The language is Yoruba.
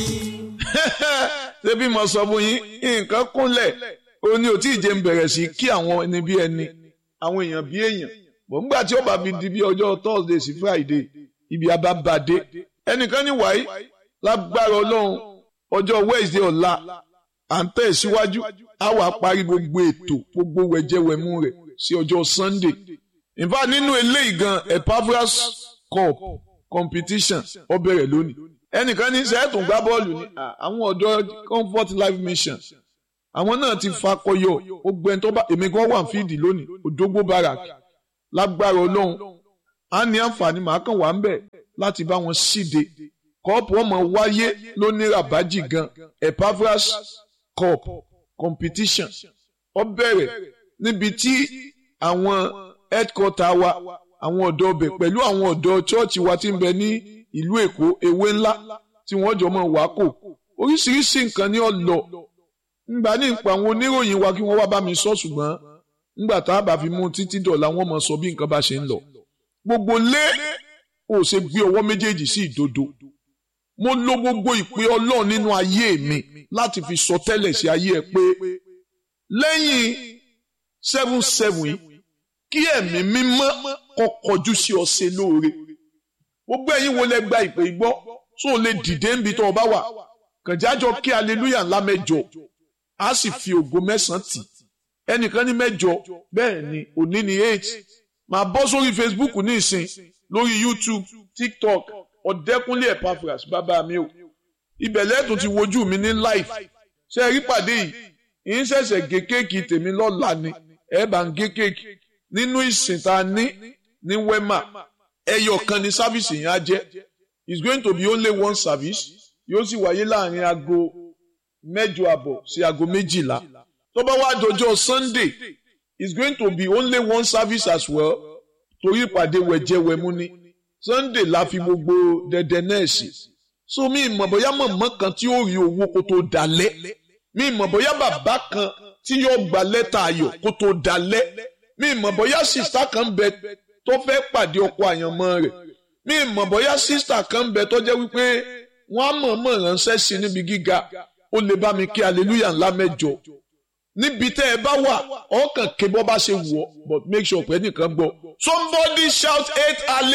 ṣé bí mo sọ fún yín nǹkan kúnlẹ̀ ó ní ò tí ì jẹ́ ń bẹ̀rẹ̀ sí kí àwọn ẹni bí ẹni àwọn èèyàn bí èèyàn bọ̀ nígbà tí ó bá fi di bí ọjọ́ Thursday sí Friday ibi abábàdé ẹnìkan ní wàyí lágbára Ọlọ́run ọjọ́ Wednesday ọ̀la à ń tẹ̀ síwájú á wà parí gbogbo ètò gbogbo wẹ̀jẹwẹ̀mú rẹ̀ sí ọjọ́ Sunday in fact nínú eléyìí gan Epaphras Cup competition ó bẹ̀rẹ̀ lónìí ẹnìkan ní sẹ́ẹ̀tún gbá bọ́ọ̀lù ní àwọn ọ̀dọ́ Comfort Life Mission àwọn náà ti fakọyọ gbogbo ẹni tó bá èmi gan wà fídì lónìí Òdògbó Barak lágbára Ọlọ́run á ní àǹfààní màá kàn wá ń bẹ̀ láti bá wọn ṣíde kọ́ọ̀pù ọmọ wáyé lóní rabaji gan Epaphras Cup competition ó bẹ̀rẹ̀ níbi tí àwọn headquarter wa àwọn ọ̀dọ́ ọbẹ̀ pẹ̀lú àwọn ọ̀dọ́ chọ́ọ̀chì wa ti ń bẹ ní ìlú Èkó ewé ńlá tí wọ́n jọ mọ̀ wá kò oríṣiríṣi nǹkan ní ọ̀lọ́ ngbà ní ìpa àwọn oníròyìn wa kí wọ́n wá bá mi sọ ṣùgbọ́n ngbà tá a bá fi mú títí dọ̀la wọ́n mọ̀ sọ bí nǹkan bá ṣe ń lọ gbogbo lé ò ṣe gbé ọwọ́ méjèèjì sí ìdodo mo lo gbogbo ìpè Ọlọ́run nínú ayé mi láti fi sọ tẹ́lẹ̀ sí ayé ẹ pé lẹ́yìn seven seven yìí kí ẹ̀mí mímọ́ kó kọjú sí ọ ṣe lóore gbogbo ẹ̀yin wo lẹ gba ìpè gbọ́ tó o lè dìde níbi tó o bá wà kànjájọ kí hallelujah ńlá mẹ́jọ a sì fi ògo mẹ́sàn-án tì ẹnìkan ní mẹ́jọ bẹ́ẹ̀ ni òní ní eight máa bọ́ sórí Facebook ní ìsìn lórí YouTube TikTok ọ̀dẹ́kúnlé Epaphras bàbá mi o ibẹ̀ lẹ́tùn ti wojú mi ní live ṣe rí pàdé yìí ìyín ṣẹ̀ṣẹ̀ gé kéèkì tèmi lọ́la ni ẹ bá ń gé kéèkì nínú ìsìn tá a ní ní wema ẹyọ kan ní sáfìsì yẹn á jẹ́ it's going to be only one service yóò sì wáyé láàrin aago mẹ́jọ àbọ̀ sí aago méjìlá tó bá wá dọjọ́ Sunday it's going to be only one service as well torí ìpàdé wẹ̀jẹ̀wẹ̀mú ni Sunday la fi gbogbo dẹdẹ náà sí so mi ìmọ̀ bóyá mọ̀mọ́ kan tí ó rí owó kó tó dalẹ̀ mi ìmọ̀ bóyá bàbá kan tí yóò gba lẹ́tà ayọ̀ kó tó dalẹ̀ mi ìmọ̀ bóyá sista kan bẹ tó fẹ́ pàdé ọkọ àyànmọ́ rẹ̀ mi ìmọ̀ bóyá sista kan bẹ tó jẹ́ wípé wọ́n á mọ̀ọ́mọ̀ ránṣẹ́ sí níbi gíga ó lè bá mi kí hallelujah ńlá mẹ́jọ níbi tẹ́ ẹ bá wà ọkàn ké bọ́ bá ṣe wù ọ́ but make sure pé nìkan gbọ́ somebody shout eight hallelujah.